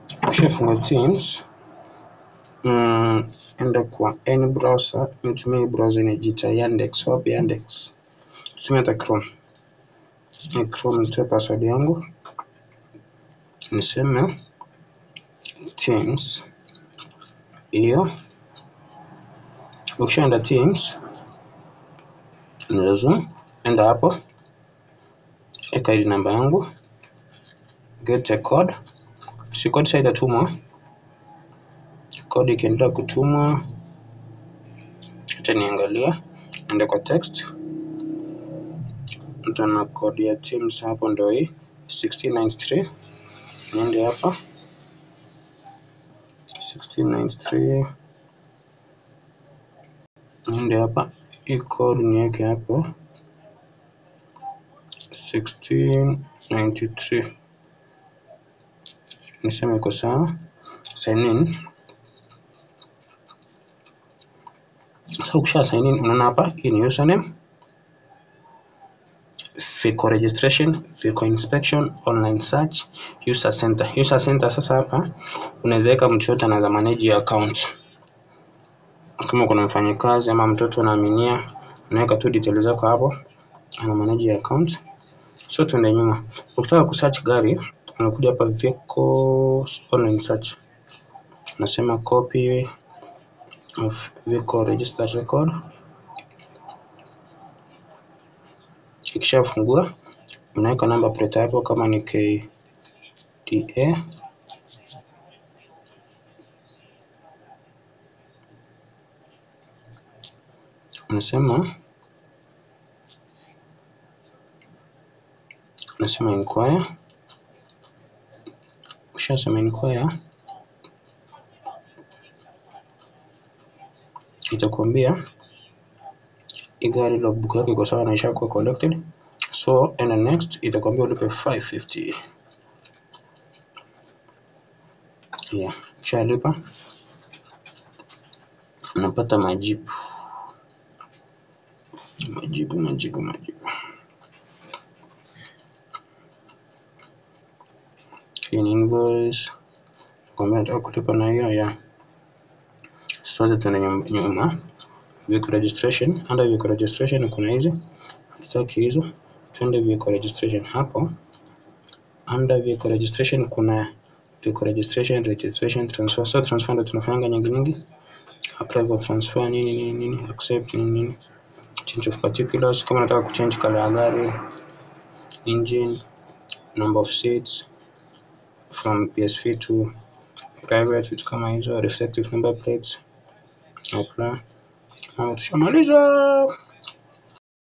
Ukishafungua Teams mm, enda kwa any browser, nitumie hii browser inajiita Yandex, wapi Yandex, tumia hata Chrome. Ni Chrome, nitoe password yangu niseme Teams hiyo. Ukishaenda Teams unaweza enda hapo, eka ID namba yangu, get a code. Si code sasa itatumwa, code ikiendelea kutumwa, acha niangalia, ende kwa text, nitaona code ya Teams hapo, ndio hii 1693 niende hapa 1693 niende hapa, hii code niweke hapo 1693 niseme iko sawa, sign in. Sasa ukisha sign in, unaona hapa, hii ni username, vehicle registration, vehicle inspection, online search, user center. User center sasa hapa unaweza weka mtu yote anaweza manage your account. Kama kuna mfanyakazi ama mtoto unaaminia, unaweka tu details zako hapo, ana manage your account. So tuende nyuma. Ukitaka kusearch gari, unakuja hapa vehicles online search. Unasema copy of vehicle register record. Ikishafungua unaweka namba plate hapo kama ni KDA unasema unasema inquire. Ukishasema inquire, itakwambia hii gari logbook yake iko sawa na ishakuwa collected, so enda next, itakwambia ulipe 550 yeah. Ukishalipa unapata majibu majibu majibu majibu. Hii ni invoice kwambia nataka kulipa na hiyo ya sote tuende nyum- nyuma vehicle registration. Under vehicle registration kuna hizi hatutaki hizo, twende vehicle registration hapo. Under vehicle registration kuna vehicle registration, registration, transfer. So transfer ndio tunafanyanga nyingi nyingi, apply for transfer nini nini nini, accept nini nini, change of particulars, kama nataka kuchange color ya gari, engine, number of seats from PSV to private, vitu kama hizo, reflective number plates, apply. Haya, tushamaliza.